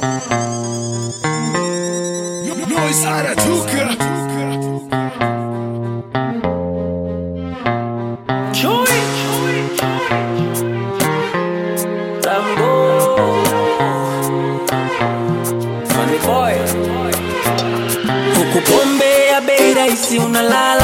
Noise anatuka Chui Tambo Funny boy Huku pombe ya bei rahisi unalala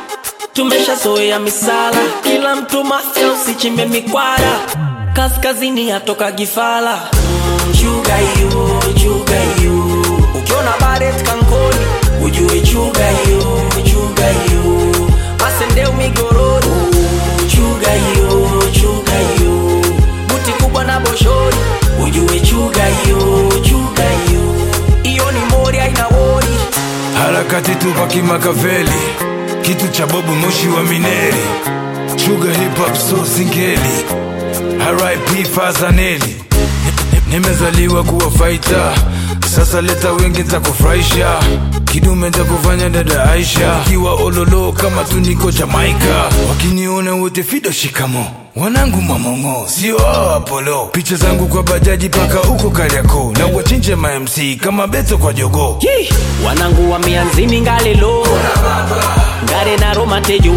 Tumeshazoea misala Kila mtu mafya usichimbe mikwara Kaskazini yatoka gifala mm, Chuga hiyo, chuga hiyo Ukiona baret kankoni Ujue chuga hiyo, chuga hiyo Masendeu migorori Chuga hiyo, chuga hiyo Buti kubwa na boshori Ujue chuga hiyo, chuga hiyo Iyo ni mori haina wori harakati tupa kimakaveli kitu cha bobu moshi wa mineri chuga hip hop so singeli RIP Fazaneli nimezaliwa kuwa faita sasa leta wengi ntakufurahisha kidume ntakufanya dada Aisha kiwa ololo kama tuniko Jamaika wakiniona wote fido shikamo wanangu mamongo sio hao Apollo picha zangu kwa bajaji paka huko Kariakoo na wachinje ma MC kama Beto kwa jogo Yee! wanangu wa mianzini ngalelo ngare na romatejo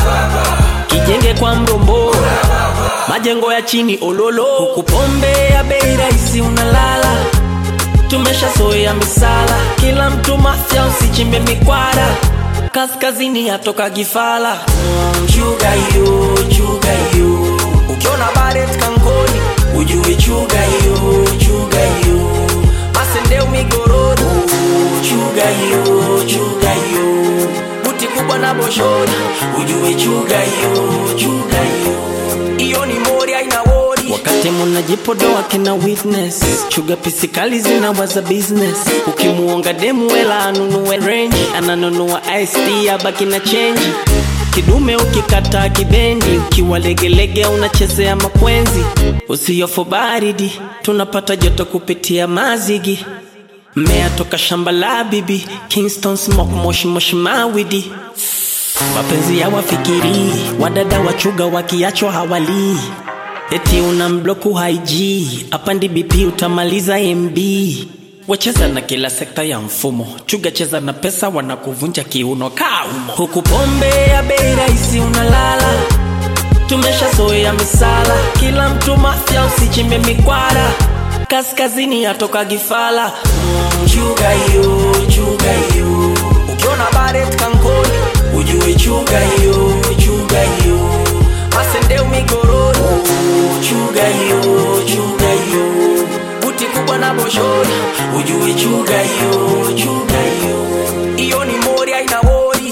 kijenge kwa mrombo majengo ya chini ololo huku pombe ya bei rahisi unalala tumeshazoea misala kila mtu mafya usichimbe mikwara kaskazini yatoka gifala mm, chuga hiyo chuga hiyo ukiona baret kankoni ujue chuga hiyo chuga hiyo masendeu migoroni chuga hiyo chuga hiyo buti kubwa na boshori ujue chuga hiyo chuga hiyo iyo ni mori aina wori wakati munajipodoa kina witness chuga pisikali zinawaza business ukimuonga demu wela anunue range ananunua ist abaki na chenji kidume ukikata kibendi ukiwa legelege unachezea makwenzi usiyofu baridi tunapata joto kupitia mazigi mmea toka shamba la bibi kingston smoke moshi moshi mawidi mapenzi ya wafikiri wadada wachuga wakiachwa hawalii eti una mbloku haiji apandi bp utamaliza mb wacheza na kila sekta ya mfumo chuga cheza na pesa wanakuvunja kiuno kaumo huku pombe ya bei rahisi unalala tumeshazoea misala kila mtu mafya usichimbe mikwara kaskazini yatoka gifala mm, chuga hiyo chuga hiyo ukiona baret kankoni ujue chuga hiyo chuga hiyo masendeu migoroni chuga hiyo chuga hiyo buti kubwa na boshori ujue chuga hiyo chuga hiyo iyo ni mori aina wori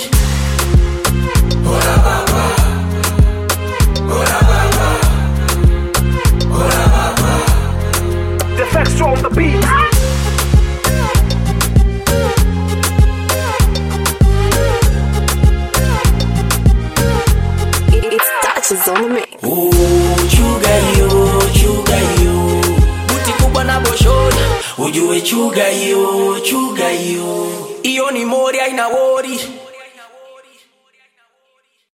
The facts on the beat. It's touches on the mix. Oh, chuga hiyo chuga hiyo buti kubwa na boshori ujue chuga hiyo chuga hiyo iyo ni mori aina wori